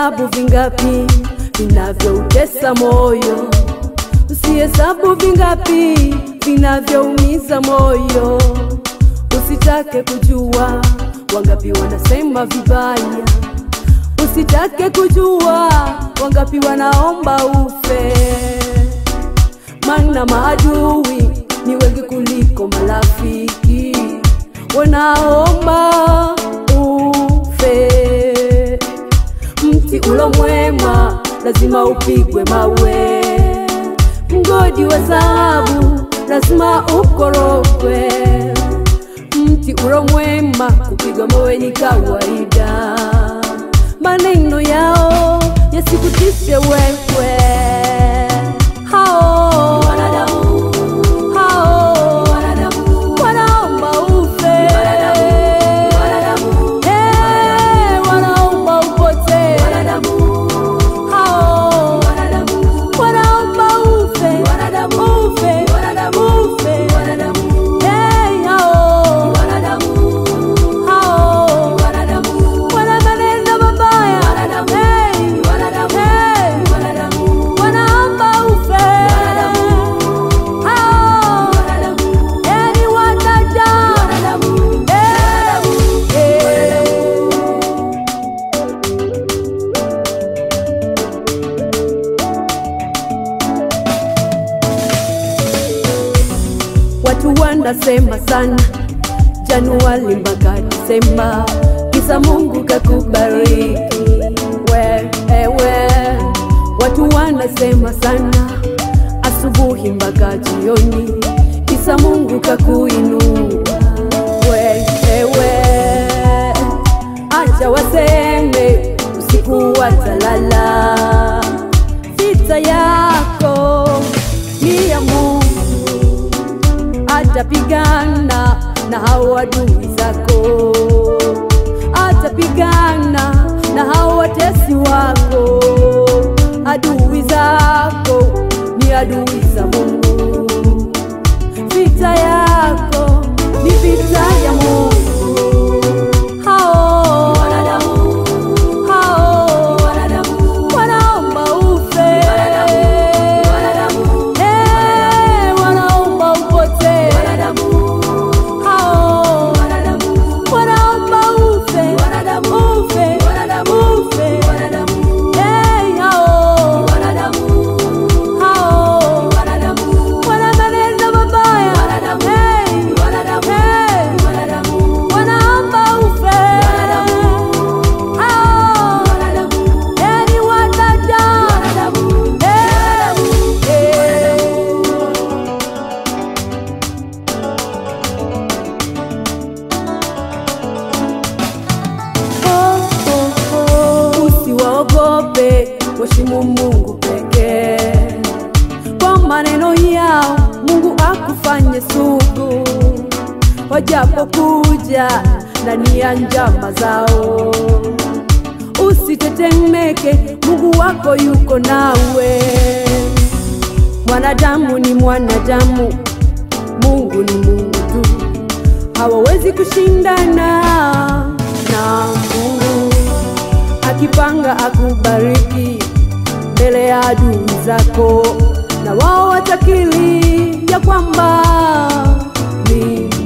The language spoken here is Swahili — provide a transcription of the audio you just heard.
Usihesabu vingapi vinavyoutesa moyo, usihesabu vingapi vinavyoumiza moyo. Usitake kujua wangapi wanasema vibaya, usitake kujua wangapi wanaomba ufe, maana maadui ni wengi kuliko marafiki wanaomba ufe. Mti ulo mwema lazima upigwe mawe, mgodi wa dhahabu lazima ukorogwe. Mti ulo mwema kupigwa mawe ni kawaida, maneno yao yasikutishe wewe. Hao Wanadamu, hao wanadamu, wanaomba ufe, wanadamu, Eh, wanaomba upotee, wanadamu, hao wanadamu, wanaomba ufe, wanadamu, ufe, wanadamu, ufe, wanadamu, Eh, hao wanadamu, hao wanadamu, wana maneno mabaya, Wanadamu. Eh, wanadamu, eh, wanadamu, wanaomba ufe, hao wanadamu, eh, ni wanadamu, wanadamu, Eh, eh. Watu wanasema sana Januari mpaka Disemba, kisa Mungu kakubariki wewe. Watu wanasema sana asubuhi mpaka jioni, kisa Mungu kakuinua wewe. Acha waseme usiku watalala, vita yako ni ya Mungu atapigana na hao adui zako, atapigana na hao watesi wako. Adui zako ni adui za Mungu, vita yako ni vita ya Mungu. Hao wanadamu, hao wanadamu, wanaomba ufe, wanadamu, Eh, wanaomba upotee wanadamu, hao wanadamu, wanaomba ufe, Wanadamu. ufe, Wanadamu. ufe. wanadamu, Hey, hao wanadamu, hao wanadamu, wana maneno mabaya, Wanadamu. Hey, wanadamu, hey, wanadamu, wanaomba ufe, hao wanadamu, hey, ni wanadamu, wanadamu, Hey, hey. Usiwaogope, mheshimu Mungu pekee. Kwa maneno yao Mungu akufanye sugu, wajapokuja ndani ya njama zao. Usitetemeke, Mungu wako yuko nawe. Mwanadamu ni mwanadamu, Mungu ni Mungu tu, hawawezi kushindana na Mungu akipanga akubariki mbele ya adui zako, na wao watakiri ya kwamba ni